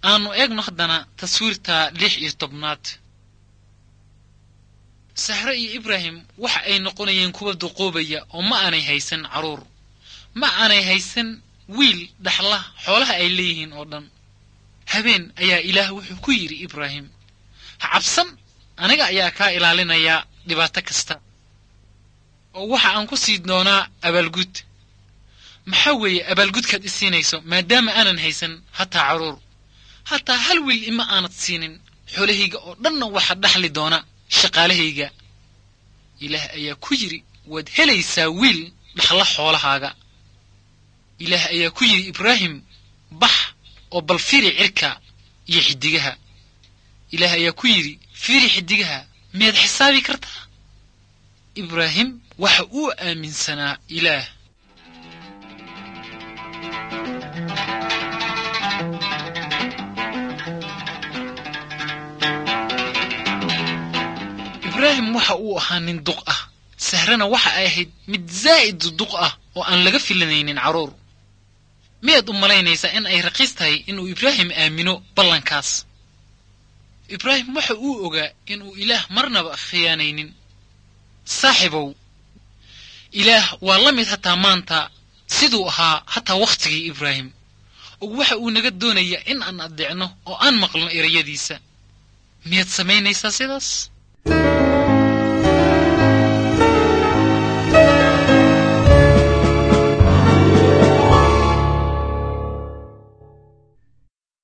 aanu eegno haddana taswiirta lix iyo tobnaad sahre iyo ibraahim waxa ay noqonayeen kuwa duqoobaya oo ma aanay haysan carruur ma aanay haysan wiil dhaxla xoolaha ay leeyihiin oo dhan habeen ayaa ilaah wuxuu ku yidhi ibraahim ha cabsan aniga ayaa kaa ilaalinayaa dhibaato kasta oo waxa aan ku sii doonaa abaalgud maxaa weeye abaalgudkaad i siinayso maadaama aanan haysan hataa carruur hataa hal wiil ima aanad siinin xoolahayga oo dhanna waxa dhaxli doona shaqaalahayga ilaah ayaa ku yidhi waad helaysaa wiil dhaxla xoolahaaga ilaah ayaa ku yidhi ibraahim bax oo bal firi cirka iyo xiddigaha ilaah ayaa ku yidhi firi xiddigaha miyaad xisaabi kartaa ibraahim waxa uu aaminsanaa ilaah ibraahim waxa uu ahaa nin duq ah sahrana waxa ay ahayd mid zaa'id duq ah oo aan laga filanaynin carruur miyaad u malaynaysaa in ay raqiis tahay inuu ibraahim aamino ballankaas ibraahim waxa uu ogaa inuu ilaah marnaba khiyaanaynin saaxibow ilaah waa la mid hataa maanta siduu ahaa hataa wakhtigii ibraahim oo waxa uu naga doonayaa in aan addeecno oo aan maqlno erayadiisa miyaad samaynaysaa sidaas